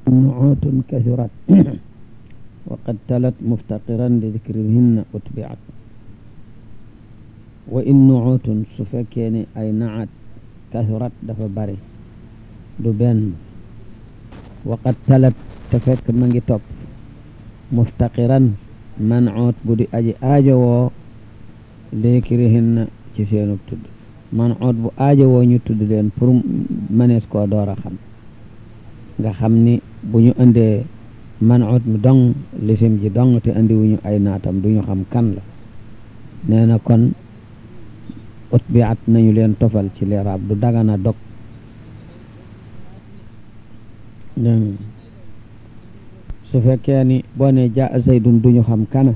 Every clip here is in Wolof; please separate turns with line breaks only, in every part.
nuutun kathurat wa qad talat muftaqiran li dikrihinna utbiat wa in nuutun su fekkee ni ay naat kathurat dafa bari du benn wa qad talat te fekk ma ngi topp muftaqiran man'ut bu di aji aajowoo li dikrihinna ci seenug tudd man'ut bu aajowoo ñu tudd leen pour mënees koo door a xam nga xam ni bu ñu indee man'ut mi dong lisim ji dong te indi wuñu ay naatam duñu xam kan la nee na kon ut bi at nañu leen tofal ci leeraab du dagana dog su fekkee ni boo ne ja zaydun duñu xam kana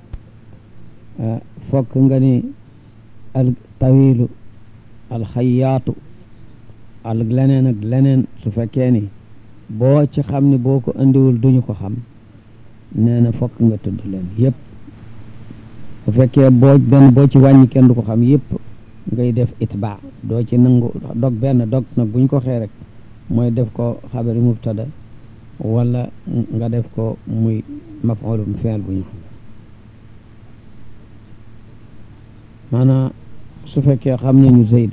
fokk nga ni al tawilu al xayaatu al leneen ak leneen su fekkee ni boo ci xam ni boo ko indiwul duñu ko xam nee na fokk nga tudd leen yëpp bu fekkee boo benn boo ci wàññi kenn du ko xam yëpp ngay def itbaa doo ci nangu dog benn dog nag buñ ko xee rek mooy def ko xabari mubtada wala nga def ko muy maf'ulun fi'l bu ñu xam maanaam su fekkee xam nañu zayd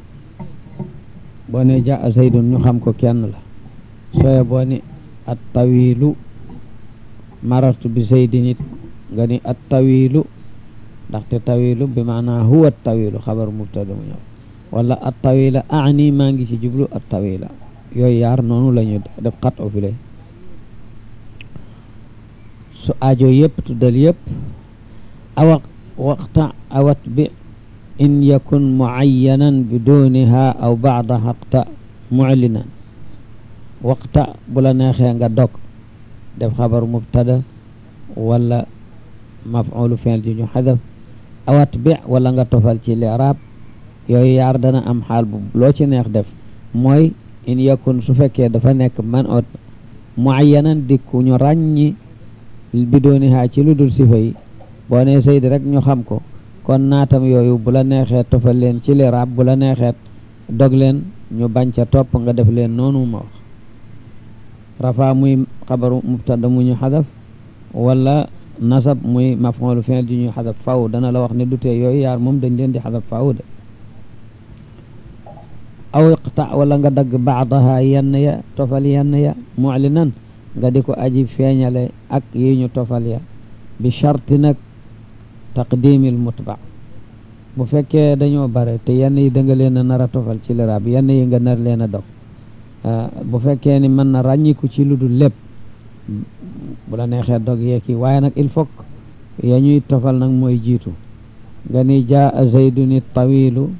boo ne jaa zaydun ñu xam ko kenn la sooye boo ni at tawilu marartu bi zaydin it nga ni at tawilu ndaxte tawilu bi maanaa huwa tawilu xabar mubtada mu ñëw wala at tawila ani maa ngi ci jublu at tawila yooyu yaar noonu la ñu def xat o file su aajo yëpp tuddal yëpp awa waxta awat bi in yakun muayyanan biduniha aw baada xaqta muclinan waxta bu la neexee nga dog def xabar mubtada wala maf'ulu fi'l ji ñu xadaf awat bi wala nga tofal ci li'raab yooyu yaar dana am xaal bu loo ci neex def mooy in yakun su fekkee dafa nekk man ot muayyanan dikku ñu ràññi biduniha ci lu dul sifa yi boo ne Zayd rek ñu xam ko kon naatam yooyu bu la neexee tofal leen ci li'raab bu la neexee dog leen ñu bañ ca topp nga def leen noonu ma wax rafa muy xabaru mubtada mu ñu xadaf wala nasab muy maf'ul fi'l ji ñuy xadaf faw dana la wax ne du tee yooyu yaar moom dañ leen di xadaf faw de aw iqta wala nga dagg baadaha yenn ya tofal yenn ya mu'linan nga di ko aji feeñale ak yi ñu tofal ya bi sharti nag taqdimil mutba bu fekkee dañoo bare te yenn yi da nga leen a nar a tofal ci liraab yenn yi nga nar leen a dog bu fekkee ni mën na ràññiku ci lu dul lépp bu la neexee dog yeeki waaye nag il faut ya ñuy tofal nag mooy jiitu nga ni jaa zayduni tawilu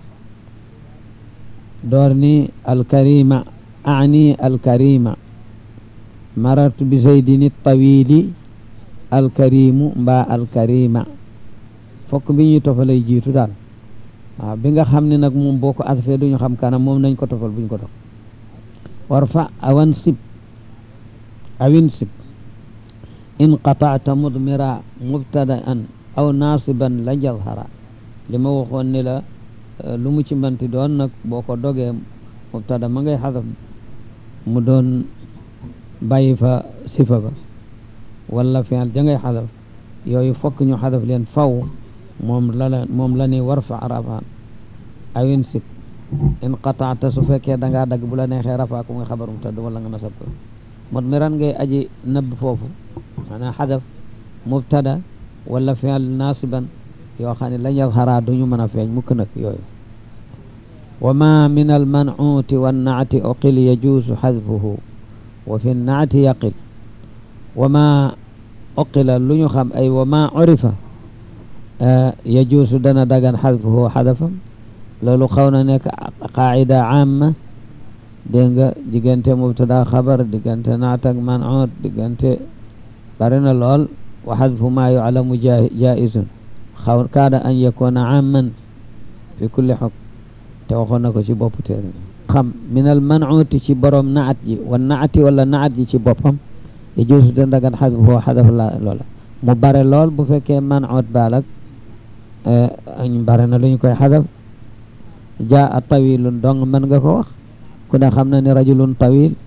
door ni alkarima ani alkarima marartu bi zaydini tawili alkarimu mbaa alkarima fokk bi ñuy tofalay jiitu daal waaw bi nga xam ne nag moom boo ko asfee duñu xam kanam moom nañ ko tofal buñ ko dog war fa awan sib awin sib in qataata mudmira mubtadaan aw naasiban la jazhara li ma waxoon ni la lu mu ci manti doon nag boo ko dogee mubtada ma ngay xadaf mu doon bàyyi fa sifa ba wala fi'l ja ngay xadaf yooyu fokk ñu xadaf leen faw moom la la moom la ni war fa rafaan awin sib in qataata su fekkee da ngaa dagg bu la neexee rafaa ku nga xabar mubtada wala nga nasab ko mudmiran ngay aji nëbb foofu maanaam xadaf mubtada wala fi'l naasiban yoo xam ne lañ xaraa duñu mën a feeñ mukk nag yooyu wa ma min al man'uti wan naati uqil yajuusu xadfuhu wa fi naati yaqil wa ma uqila lu ñu xam ay wa ma urifa yajuusu dana dagan xadfuhu xadafam loolu xaw na nekk qaacida caama dégg nga diggante mubtada xabar diggante naat ak man'ut diggante bari na lool wa xadfu ma yuclamu jaizun xaw kaada an yakuna amman fi kulli xukm te waxoon na ko ci bopp téere xam min al man'uti ci borom naat ji wa naati wala naat ji ci boppam yajuusu da dagan xadfuhu xadaf la loola mu bare lool bu fekkee man'ut baalak añ bare na lu ñu koy xadaf jaa tawilun dong mën nga ko wax ku ne xam na ni rajulun tawil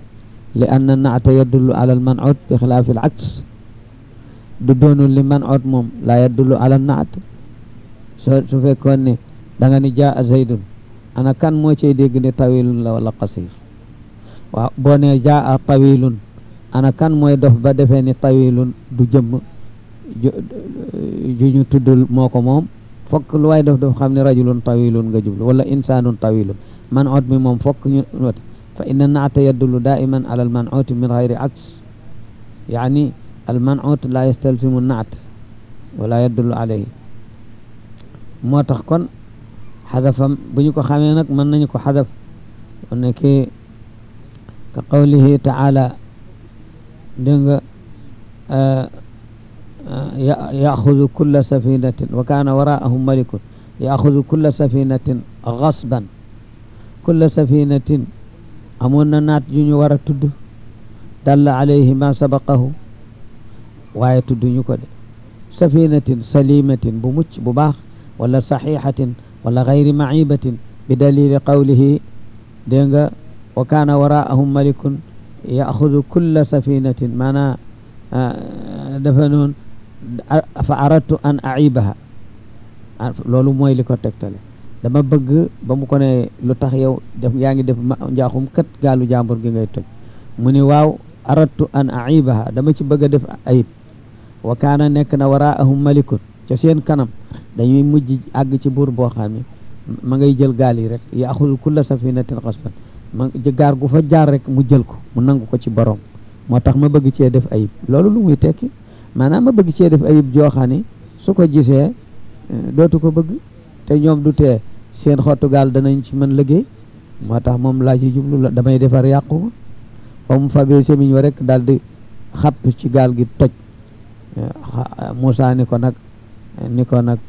li anna naata yadullu ala al man'ut bi xilaafi al aks du doonul li man'ut moom laa yadullu ala naat soo su fekkoon ne da nga ni jaa zaydun ana kan moo cay dégg ne tawilun la wala qasir waaw boo ne jaa tawilun ana kan mooy dof ba defee ni tawilun du jëmm ju ñu tuddul moo ko moom fokk lu waay def daf xam ne rajulun tawilun nga jublu wala insanun tawilun man'ut mi moom fokk ñu wate fa inna naata yadullu daiman ala al man'ut min gayri aks yaani al man'ut la yastalzimu naat wala yadullu alayhi moo tax kon xadafam bu ñu ko xamee nag mën nañu ko xadaf ne ki ka qawlihi taala dégg nga yaxudu kulla safinatin wa kaana waraahum malikun yaxudu kulla safinatin gasban kulla safinatin amoon na naat yu ñu war a tudd dalla alayhi ma sabaqahu waaye tudd ñu ko de safinatin salimatin bu mucc bu baax wala saxiixatin wala gayri macibatin bi dalili qawlihi dégg nga wa kaana waraahum malikun yaxudu kulla safinatin maanaa dafa noon fa aradtu an aibaha loolu mooy li ko tegtale dama bëgg ba mu ko ne lu tax yow def yaa ngi def njaaxum kat gaalu jàmbur gi ngay toj mu ni waaw aradtu an aibaha dama ci bëgg a def ayib wa kaana nekk na waraahum malikun ca seen kanam dañuy mujj àgg ci buur boo xam ne ma ngay jël gaal yi rek yaxudu kulla safinatin xasban ma gaar gu fa jaar rek mu jël ko mu nangu ko ci borom moo tax ma bëgg cee def ayib loolu lu muy tekki maanaam ma bëgg cee def ayib joo xam ne su ko gisee dootu ko bëgg te ñoom du tee seen xottu gaal danañ ci mën liggéey moo tax moom laa ci jublu la damay defar yàqu ma ba mu fabee semiñ wa rek daal di xapp ci gaal gi toj Moussa ni ko nag ni ko nag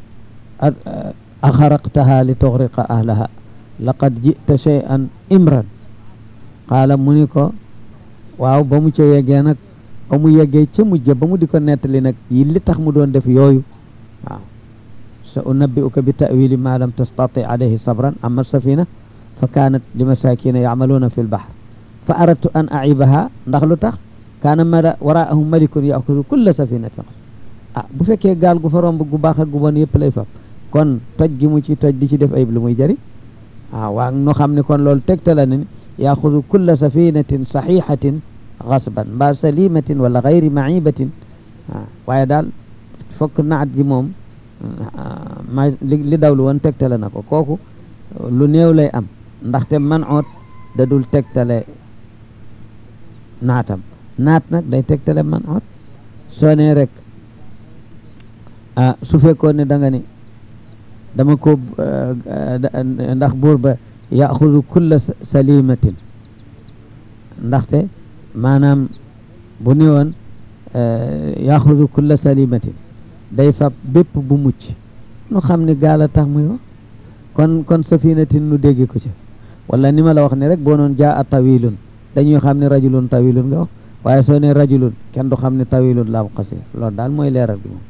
axaraqtaha li tuxriqa ahlaha laqad jita shay'an imran qaala mu ni ko waaw ba mu ca yeggee nag ba mu yeggee ca mujj ba mu di ko nettali nag yi li tax mu doon def yooyu waaw sa unabbi'uka bi ta'wili ma lam tastati alayhi sabran amma safina fa kanat li masakina ya'maluna fi lbahr fa aradtu an a'ibaha ndax lu tax kaana mala waraahum malikun ya'khudhu kulla safinatin ah bu fekkee gaal gu fa romb gu baax ak gu bon yëpp lay fab kon toj gi mu ci toj di ci def ayib lu muy jëriñ ah waa nu xam ne kon loolu tegtala ne yaxudu kulla safinatin saxiixatin gasban mbaa salimatin wala gayri macibatin ah waaye daal fokk naat ji moom ma li dawlu woon tegtale na ko kooku lu néew lay am ndaxte man oot da dul tegtale naatam naat nag day tegtale man oot soo nee rek ah su fekkoon ne da nga ni dama ko ndax buur ba yaxudu kulla salimatin ndaxte maanaam bu ni woon yaxudu kulla salimatin day fab bépp bu mucc nu xam ne gaal a tax muy wax kon kon safinatin nu dégg ko ci wala ni ma la wax ne rek boo noon jaa a tawilun dañuy xam ne rajulun tawilun nga wax waaye soo ne rajulun kenn du xam ne tawilun la am xasir loolu daal mooy leeral bi moom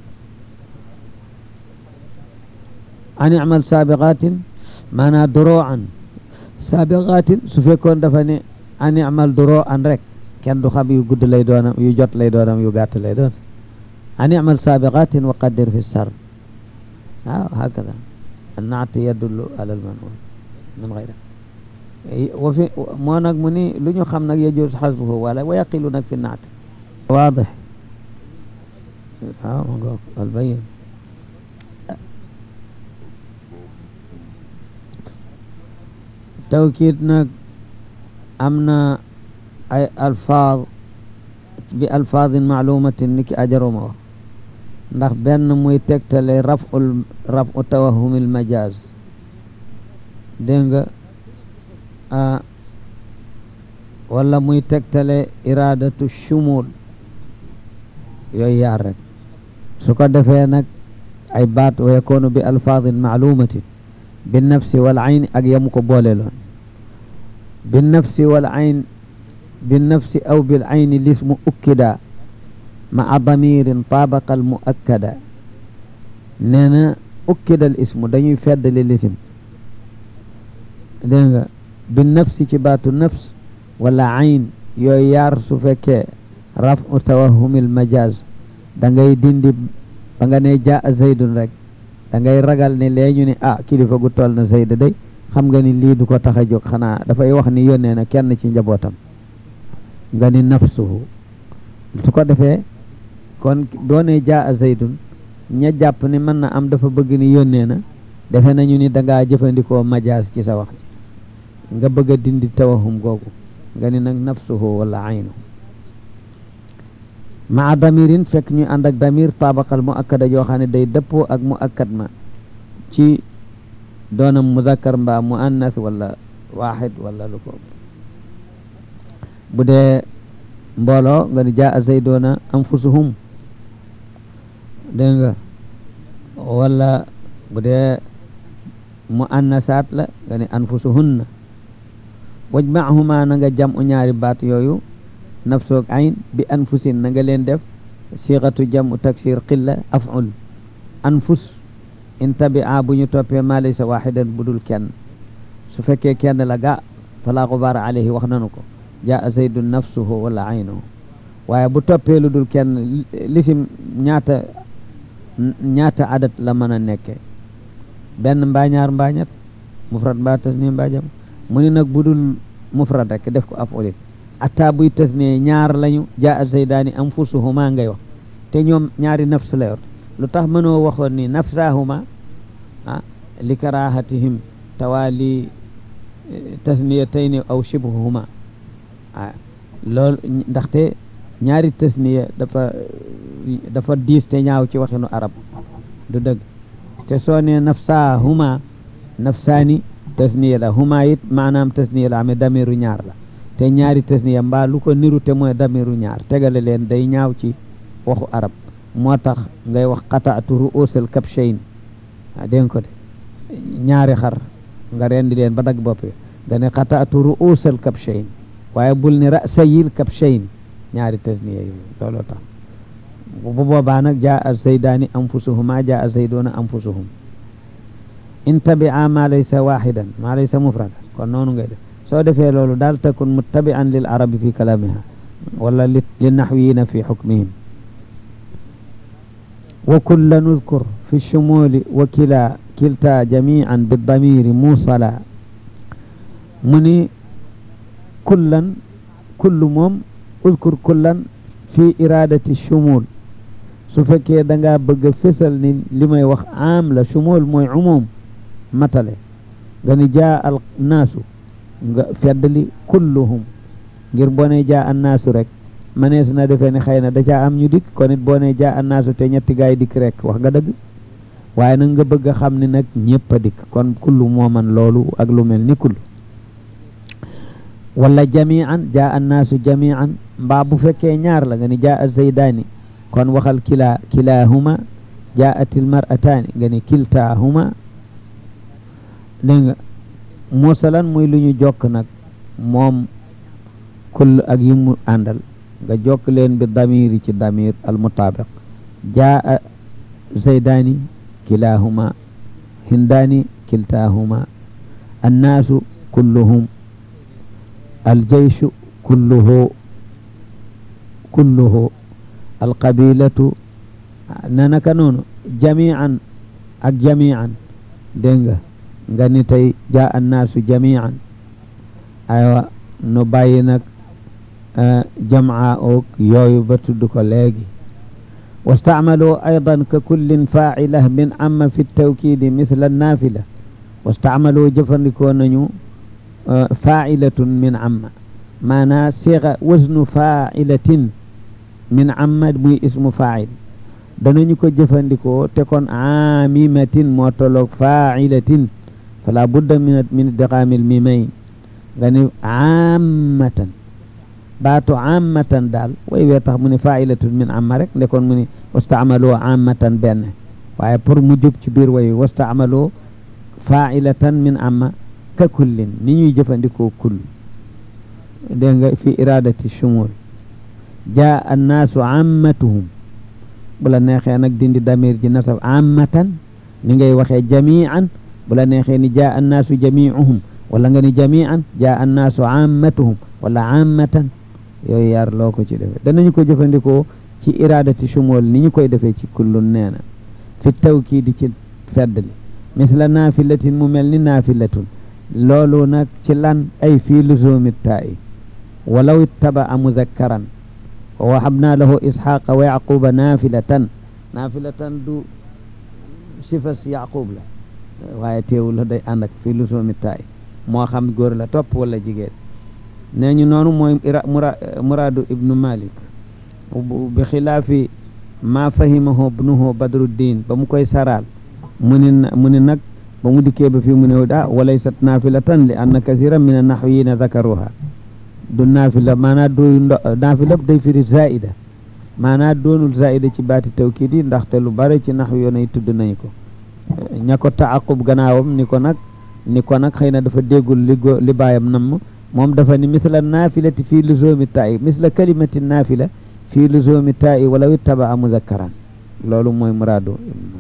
an imal sabiqatin maanaa doro an sabiqatin su fekkoon dafa ne an imal doro an rek kenn du xam yu gudd lay doonam yu jot lay doonam yu gàtt lay doon an imal sabiqatin wa qaddir fi sar waaw hakada annaat yadullu ala almanun min gayra wa fi moo nag mu ni lu ñu xam nag yajuz xasbuhu wala wa yaqilu nag fi naat waadix waaw ma ngoog albayin tawkiid nag am na ay alfaad bi alfaadin maalumatin ni ki ajaruma wax ndax benn muy tegtale raful rafu tawahumil majaaz dégg nga wala muy tegtale iradatu shumul yooyu yaar rek su ko defee nag ay baat wa yakunu bi alfaadin maalumatin bi nafsi wal ayn ak yamu ko boole loon bi nafsi wal ayn bi nafsi aw bil ayni lismu ukkida maa damirin taabaqa al muakkada nee na ukkida al ismu dañuy feddali lisim dégg nga bi nafsi ci baatu nafs wala ayn yooyu yaar su fekkee raf u tawahumil majaz da ngay dindi ba nga ne jaa zaydun rek da ngay ragal ne lee ñu ne ah kilifa gu toll na zayd day xam nga ni lii du ko tax a jóg xanaa dafay wax ni yónnee na kenn ci njabootam nga ni nafsuhu su ko defee kon doone jaa zaydun ña jàpp ni mën na am dafa bëgg ni yónnee na defe nañu ni dangaa jëfandikoo majaas ci sa wax nga bëgg a dindi tawahum googu nga ni nag nafsuhu wala aynu maa damirin fekk ñu ànd ak damir tabaqal mu akkada yoo xam ne day dëppoo ak mu akkad ma ci doonam muzakkar mbaa mu annas wala waaxid wala lu ko bu dee mbooloo nga ni jaa zaydoona anfusuhum dégg nga wala bu dee mu annasaat la nga ni anfusuhunna wajmahuma na nga jam u ñaari baat yooyu nafsoog ayn bi anfusin na nga leen def siixatu jam u taksir qilla aful anfus in tabia bu ñu toppee ma laysa waxidan bu dul kenn su fekkee kenn la ga fala xubaara alayhi wax nanu ko jaa zaydun nafsuhu wala aynuhu waaye bu toppee lu dul kenn lisim ñaata ñaata adat la mën a nekke benn mbaa ñaar mbaa ñett mufrad mbaa tasni mbaa jam mu ni nag bu dul mufrad rek def ko af'ulin atta buy tasni ñaar lañu jaa zaydaani anfusuhuma ngay wax te ñoom ñaari nafsu la yor lu tax mënoo waxoon ni nafsahuma ah li karahatihim tawaali tasniyatayni aw shibhuhuma ah loolu ndaxte ñaari tasniya dafa dafa diis te ñaaw ci waxinu arab du dëgg te soo ne nafsahuma nafsaani tasniya la huma it maanaam tasniya la amee damiru ñaar la te ñaari tasniya mbaa lu ko niru te mooy damiru ñaar tegale leen day ñaaw ci waxu arab moo tax ngay wax qataatu ru'usal kabshayn ah dégg nga ko de ñaari xar nga rendi leen ba dagg bopp nga ne qataatu ru'usal kabshayn waaye bul ne ra'sayil kabshayn ñaari tasniya yooyu looloo tax bu boobaa nag jaa a zaydaani anfusuhuma jaa a zaydoona anfusuhum in tabia ma laysa waxidan ma laysa mufrada kon noonu ngay def soo defee loolu daal takun muttabi'an lil arabi fi kalamiha wala li naxwiyina fi xukmihim wa kulla nudkur fi shumuli wa kila kilta jamian bidamiri musala mu ni kullan kullu moom udkur kullan fi iradati shumul su fekkee da ngaa bëgg a fésal ni li may wax am la shumul mooy umum matale nga ni jaa al naasu nga feddali kulluhum ngir boo ne jaa an naasu rek manees na defee ne xëy na da caa am ñu dikk kon it boo ne jaa an naasu te ñetti gaay dikk rek wax nga dëgg waaye nag nga bëgg a xam ni nag ñëpp a dikk kon kullu moo man loolu ak lu mel ni kullu wala jamian jaa an naasu jamian mbaa bu fekkee ñaar la nga ni jaa a zaydaani kon waxal kilaa kilaahuma jaa atil mar'ataani nga ni kiltaahuma dégg nga musalan muy lu ñu jokk nag moom kull ak yi mu àndal nga jokk leen bi damiri ci damir al mutabiq jaa zaydaani kilaahuma hindaani kiltaahuma annaasu kulluhum aljeyshu kulluhu kulluhu alqabilatu na naka noonu jamian ak jamian dégg nga nga ni tey jaa annaasu jamian aywa nu bàyyi nag jamaa oog yooyu ba tudd ko léegi واستعملوا أيضا ككل فاعلة من عم في التوكيد مثل النافلة واستعملوا جفنكون فاعلة من عم معنى صيغة وزن فاعلة من عم مي اسم فاعل danañu ko jëfandikoo te kon aamimatin moo tolloog faa'ilatin fala budda min min idgaamil mimayn nga ni aamatan baatu aamatan daal way wee tax mu ne faa'ilatun min amma rek ndekoon mu ne wastaamalu aamatan benn waaye pour mu jub ci biir way wastaamalu faa'ilatan min amma ka kullin ni ñuy jëfandikoo kull dégg nga fi iradati shumul jaa annaasu ammatuhum bu la neexee nag dindi damir ji nasab ammatan ni ngay waxee jamian bu la neexee ni jaa annaasu jamiuhum wala nga ni jamian jaa annaasu ammatuhum wala ammatan yooyu yar loo ko ci defee danañu ko jëfandikoo ci iradati shumul ni ñu koy defee ci kullun nee na fi tawkiidi ci feddli misla naafilatin mu mel ni naafilatun loolu nag ci lan ay fii luzumi taa'i walaw ittabaa muzakkaran wa wahabna lahu isxaqa wa yaquba naafilatan naafilatan du sifas yaqub la waaye teewul la day ànd ak fii luzumi taa'i moo xam góor la topp wala jigéen nee ñu noonu mooy muraadu ibnu malik bi xilaafi ma fahimahu ibnuhu badruddin ba mu koy saraal mu ni mu ni nag ba mu dikkee ba fii mu ne ah walaysat naafilatan li anna kathiran min annahwiyina zakaruha du naafila maanaa dooyu ndo naafila day firi zaida maanaa doonul zaida ci baati tawkiid yi ndaxte lu bare ci naxw yoon yi tudd nañu ko ña ko taaqub gannaawam ni ko nag ni ko nag xëy na dafa déggul li go li baayam namm moom dafa ni misla naafilati fii luzumi taa'i misla kalimati naafila fii luzumi taa'i walaw ittabaa muzakkaran loolu mooy muraadu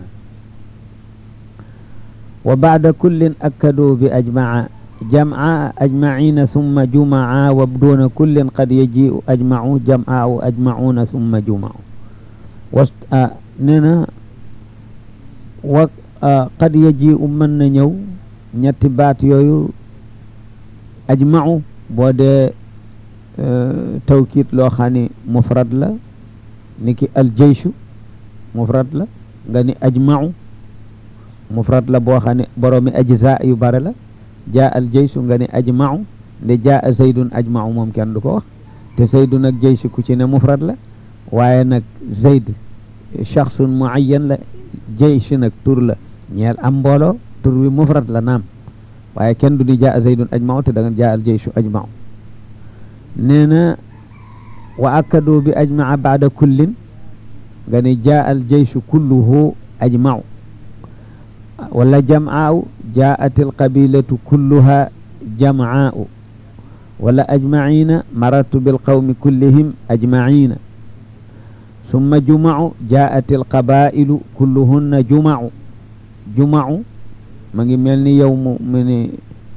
wa baada kullin akkaduu bi ajmaa jam'a ajmaciina summa jumaca wa duuna kullin qad yaji'u ajmacu jam'au ajmacuuna summa jumau was nee na wa qad yaji'u mën na ñëw ñetti baat yooyu ajmacu boo dee tawkiit loo xam ni mufrad la ni ki aljeyshu mufrad la nga ni ajmacu mufrad la boo xam ne boroomi ajza yu bare la jaa al jeysu nga ne ajmau nde jaa zaydun ajmau moom kenn du ko wax te zaydun ak jeysu ku ci ne mufrad la waaye nag zayd shaxsun muayyan la jeysu nag tur la ñeel am mbooloo tur wi mufrad la naam waaye kenn du ni jaa zaydun ajmau te da nga jaa al jeysu ajmau nee na wa akkadu bi ajmaa baada kullin nga ne jaa al jeysu kulluhu ajmau wala jam'aaw jaa'at alqabilatu kulluha jam'aaw wala ajmaciina marartu bilqawmi kullihim ajmaciina summa jumacu jaa'at alqabaa'ilu kulluhunna jumacu jumacu ma ngi mel ni yow mu mu ni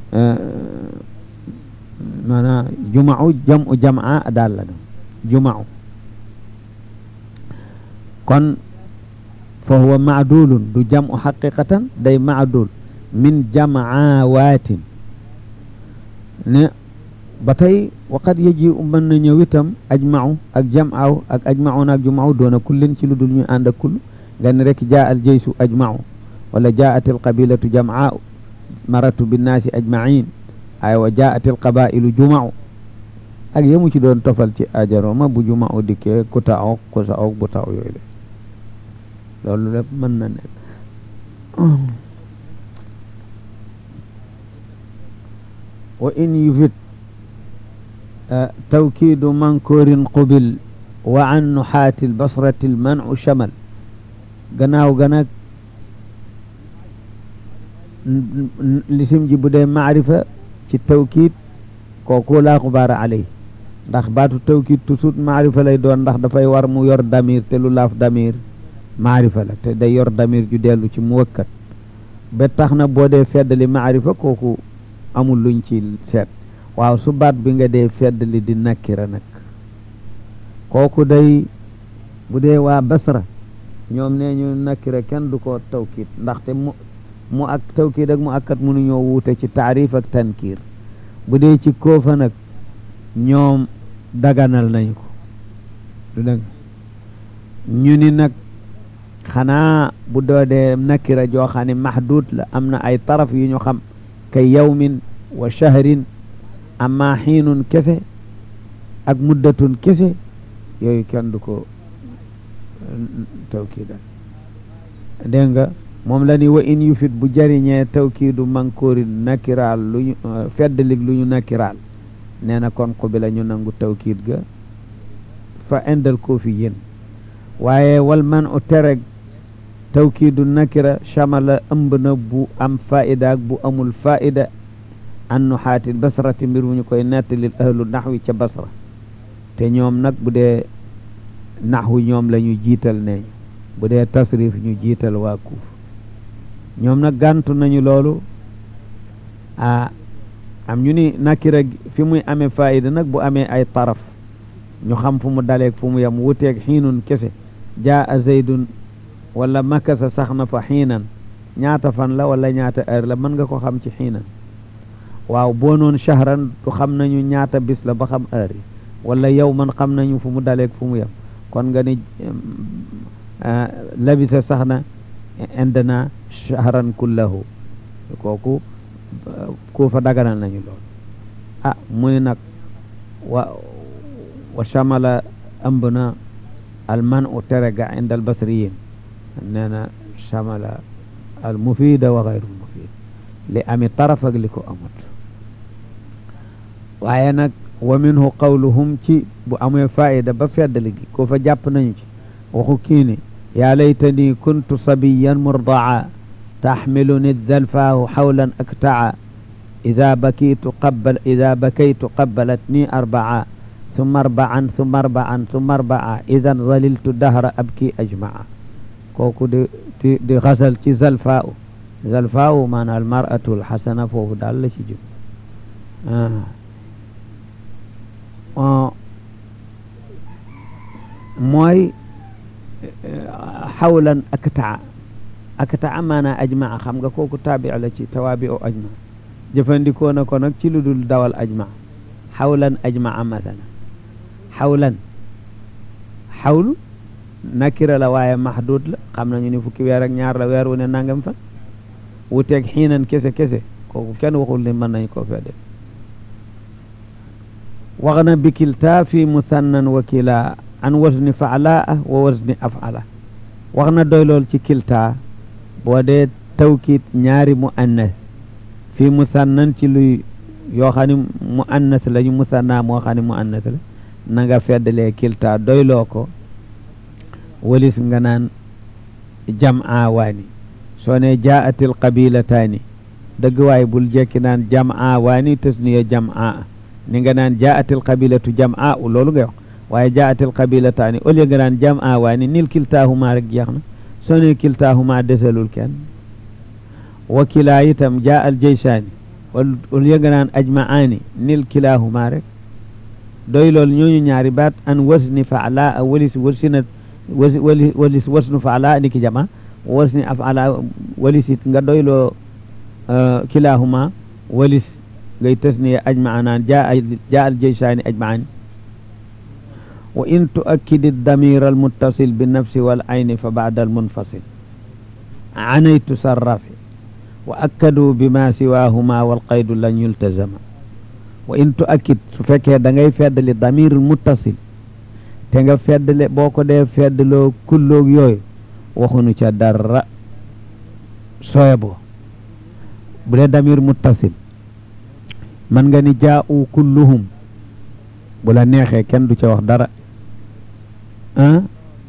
maanaam jumacu jam'u jam'a daal la jumacu kon fa huwa maadulun du jamu xaqiqatan day maadul min jamaawatin ne ba tey waqad yaji u mën na ñëw itam ajmau ak jamaaw ak ajmaun ak jumaaw doona kullin ci lu dul ñu ànd ak kull nga ne rek jaa al jeysu ajmau wala jaat al qabilatu jamaa maratu binnaasi ajmain ay wa jaat al qabailu jumau ak yemu ci doon tofal ci ajaroma bu jumau dikkee ku taawok ku saawok bu taaw yooyu la loolu lépp mën na nekk wa in yufit tawkiidu mankoorin qubil wa an nuxaati lbasrati lmanu chamal gannaaw ga nag lisim ji bu dee maarifa ci tawkiid kooku laa xubaara aley ndax baatu tawkiid toujours maarifa lay doon ndax dafay war mu yor damir te lu laaf damir maarifa la te day yor damir ju dellu ci mu wëkkat ba tax na boo dee feddali maarifa kooku amul luñ ci seet waaw su baat bi nga dee feddali di nakkira nag kooku day bu dee waa basra ñoom nee ñu nakkira kenn du ko tawkiit ndaxte mu mu ak tawkiit ak mu akkat mënuñoo wuute ci taarif ak tankiir bu dee ci koofa nag ñoom daganal nañu ko du dëgg ñu ni nag xanaa bu doodee nakira joo xam ne mahdud la am na ay taraf yu ñu xam kay yawmin wa shahrin amma xiinun kese ak muddatun kese yooyu kenn du ko tawkiidal dégg nga moom la ni wa in yufit bu jariñee tawkiidu mankoorin nakiraal lu ñu feddlig lu ñu nakiraal nee na kon xubila ñu nangu tawkiid ga fa indal koo fi yéen waaye wal man u tereg tawkiidu nakira chamala ëmb na bu am faida ak bu amul faida an nuxaatil basrati mbir mu ñu koy nettalil ahlu naxwi ca basra te ñoom nag bu dee naxwu ñoom la ñu jiital neeñu bu dee tasrif ñu jiital waa kuuf ñoom nag gàntu nañu loolu a am ñu ni nakira fi muy amee faida nag bu amee ay taraf ñu xam fu mu daleeg fu mu yem wuteeg xiinun kese jaa a zaydun wala makasa sax na fa xiinan ñaata fan la wala ñaata heure la mën nga ko xam ci xiinan waaw boo noon shahran du xam nañu ñaata bis la ba xam heure yi wala yow man xam nañu fu mu daleeg fu mu yem kon nga ni labisa sax na indana shahran kullahu kooku ku fa daganal nañu lool ah muy nag wa wa chamala ëmb na alman u tere ga inda al basriyin nee na chamala al mufida wa gayrul mufid li ami taraf ak li ko amut waaye nag wa minhu qawluhum ci bu amee faida ba feddali gi ko fa jàpp nañu ci waxu kii ni yaa laytani kuntu sabiyan murdaa taxmiluni dalfaahu xawlan aktaa ida bakitu qabal ida bakaytu qabalatni arbaa summa arbaan summa arbaan summa arbaa idan zaliltu dahra abki ajmaa kooku di di di xasal ci zalfaahu zalfaahu maanaam almaratu alxasana foofu daal la ci jub mooy xawlan aktaa aktaa maanaa ajmaa xam nga kooku taabi la ci tawaabi o ajmaa jëfandikoo na ko nag ci lu dul dawal ajmaa xawlan ajmaa masala xawlan xawlu nakira la waaye maxduud la xam nañu ni fukki weer ak ñaar la weer wu ne nangam fan wuteeg xiinan kese kese kooku kenn waxul ni mën nañ koo fee def wax na bikilta fi musannan wa kila an wasni faalaa wa wasni afala wax na doy lool ci kilta boo dee tawkiit ñaari mu annas fi musannan ci luy yoo xam ne mu annas lañu musanna moo xam ne mu annas la na nga feddalee kilta doyloo ko walis nga naan jam'a waani soo ne jaatil qabilataani dëgg waay bul jekki naan jam'a waani tasniya jam'a ni nga naan jaatil qabilatu jam'a u loolu ngay wax waaye jaatil qabilataani au lieu nga naan jam'a waani nil kiltaahuma rek jeex na soo ne kiltaahuma desalul kenn wa kilaa itam jaa al jaysaani au lieu nga naan ajma'aani nil kilaahuma rek doy loolu ñooñu ñaari baat an wasni faala a walis wasina wasi wali walis wasnu faala ni ki jama wasni afala walisit nga doyloo kilahuma walis ngay tasniya ajmaa naan jaa jaa al jaysaani ajmaani wa in tuakkidi damir al muttasil bi nafsi wal ayni fa baada al munfasil anaytu sarrafi wa akkadu bima siwahuma wal qaydu lan yultazama wa in tuakkid su fekkee da ngay feddali damir muttasil te nga feddle boo ko dee feddloo kulloog yooyu waxunu ca dara sooye boo bu dee damir muttasil man nga ni jaa'u kulluhum bu la neexee kenn du ca wax dara ah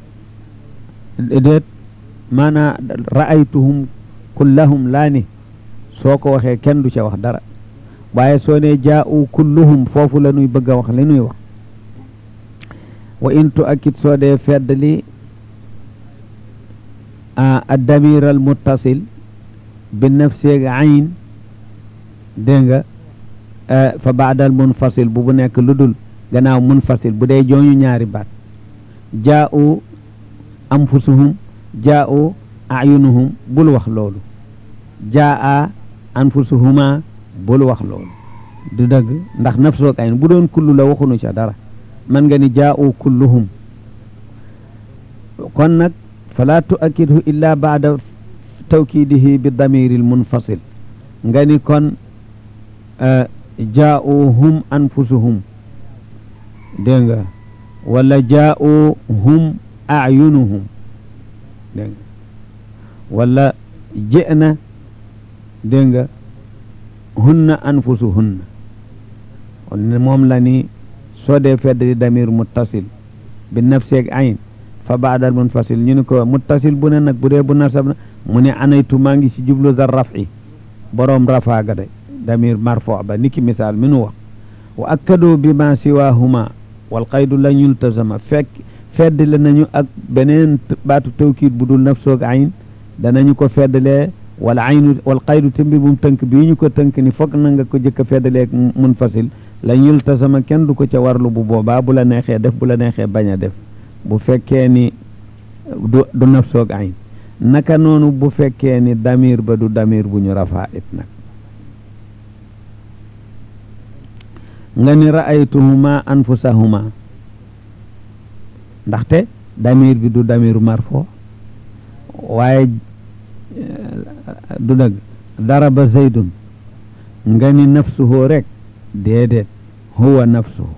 déet maanaa ra'aytuhum kullahum laa ni soo ko waxee kenn du ca wax dara waaye soo ne jaa'u kulluhum foofu la nuy bëgg a wax li nuy wax wa in tuakkid soo dee feddali addamir al muttasil bi nafseeg ayn dégg nga fa baadal munfasil bu bu nekk lu dul gannaaw munfasil bu dee jooñu ñaari baat jaa'u anfusuhum jaa'u ayunuhum bul wax loolu jaa'a anfusuhuma bul wax loolu du dëgg ndax nafsoog ayn bu doon kullu la waxunu ca dara man nga ni jaa'u kulluhum kon nag fala tuakkidhu illa baada tawkidihi bi damiri l munfasil nga ni kon jaa'u hum anfusuhum dégg nga wala jaa'u hum ayunuhum dégg nga wala je'na dégg nga hunna anfusuhunna kon moom la ni soo dee feddali damir muttasil bi nafseeg ayn fa baadal munfasil ñu ni ko muttasil bu ne nag bu dee bu nasab na mu ne anaytu maa ngi si jublu dar rafi boroom rafaaga de damir marfo ba niki misaal mi nu wax wa akkadu bi ma siwahuma wal qaydu la yultazama fekk feddale nañu ak beneen baatu tawkiid bu dul nafsoog ayn danañu ko feddalee wal aynu wal qaydu te mbir bum tënk bii ñu ko tënk ni foog na nga ko jëkk a feddaleeg munfasil la yultasama kenn du ko ca warlu bu boobaa bu la neexee def bu la neexee bañ a def bu fekkee ni du du nafsoog ayn naka noonu bu fekkee ni damir ba du damir bu ñu rafaa it nag nga ni ra'aytuhuma anfusahuma ndaxte damir bi du damiru marfo waaye du dëgg daraba zaydun nga ni nafsuhu rek déedéet huwa nafsuhu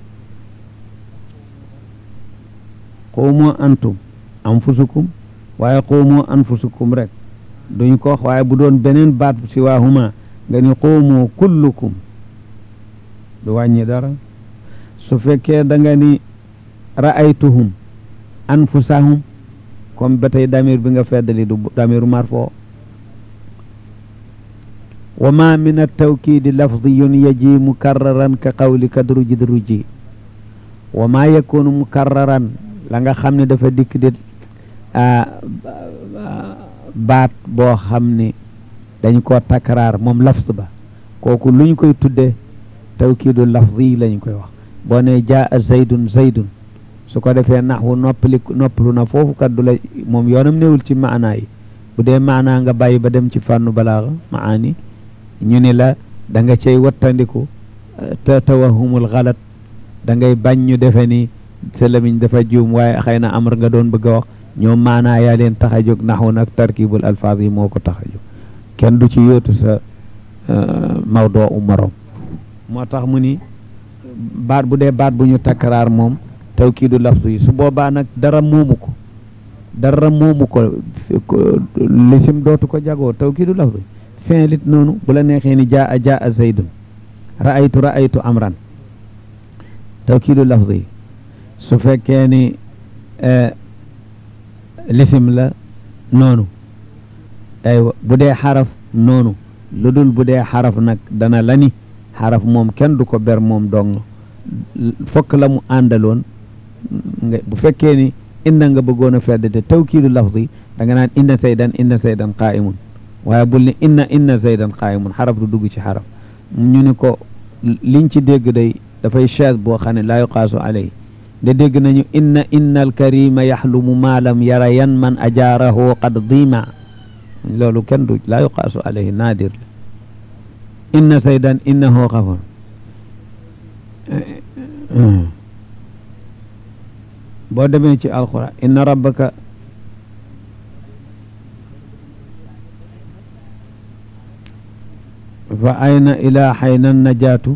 quumoo antum anfusukum waaye quumoo anfusukum rek duñ ko wax waaye bu doon beneen baat si waahuma nga ni quumoo kullukum du wàññi dara su fekkee da nga ni ra'aytuhum anfusahum comme ba tey damir bi nga feddali du damiru marfo wa ma min altawkidi lafdiyun yaji mukarraran ka qawlika druji druji wa ma yakunu mukarraran la nga xam ne dafa dikk di baat boo xam ne dañ koo takraar moom lafz ba kooku luñ koy tudde tawkiidu lafdi lañ koy wax boo ne jaa zaydun zaydun su ko defee naxwu noppali noppalu na foofu kat du la moom yoonam newul ci maanaa yi bu dee maanaa nga bàyyi ba dem ci fànnu balaaxa maani ñu ni la da nga cay wattandiku te tawahumul xalat da ngay bañ ñu defe ni sa lamiñ dafa juum waaye xëy na amar nga doon bëgg a wax ñoom maanaa yaa leen tax a jóg naxwu nag tarkibul alfaaz yi moo ko tax a jóg kenn du ci yóotu sa mawdoo u morom moo tax mu ni baat bu dee baat bu ñu takkaraar moom tawkiidu lafzu yi su boobaa nag dara moomu ko dara moomu ko lisim dootu ko jagoo tawkiidu lafzu yi fin lit noonu bu la neexee ni jaa a jaa a zaydun ra'aytu ra'aytu amran tawkiidu lafzu yi su fekkee ni lisim la noonu aywa bu dee xaraf noonu lu dul bu dee xaraf nag dana la ni xaraf moom kenn du ko ber moom dong fokk la mu àndaloon nga bu fekkee ni inna nga bëggoon a fedd te tawkiidu lafzi da nga naan inna saydan inna saydan qaa'imun waaye bul ni inna inna saydan qaa'imun xaraf du dugg ci xaraf ñu ni ko liñ ci dégg day dafay chaise boo xam ne laa yuqaasu alay de dégg nañu inna inna alkarima yaxlumu ma lam yara yan man ajaarahu qad dima loolu kenn du laa yuqaasu alayhi naadir la inna saydan innahu xafar boo demee ci alquran inna rabbaka fa ayna ila xayna najaatu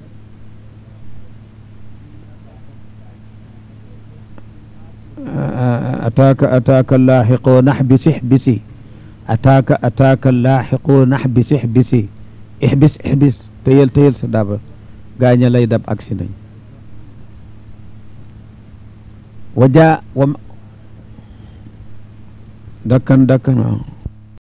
ataaka ataaka laaxiqoo nax bisi xbisi ataaka ataaka laaxiqoo nax bisi xbisi ixbis ixbis tëyel tëyel sa daba gaaña lay dab aksi nañ wajaa wa dakkan dakkan waaw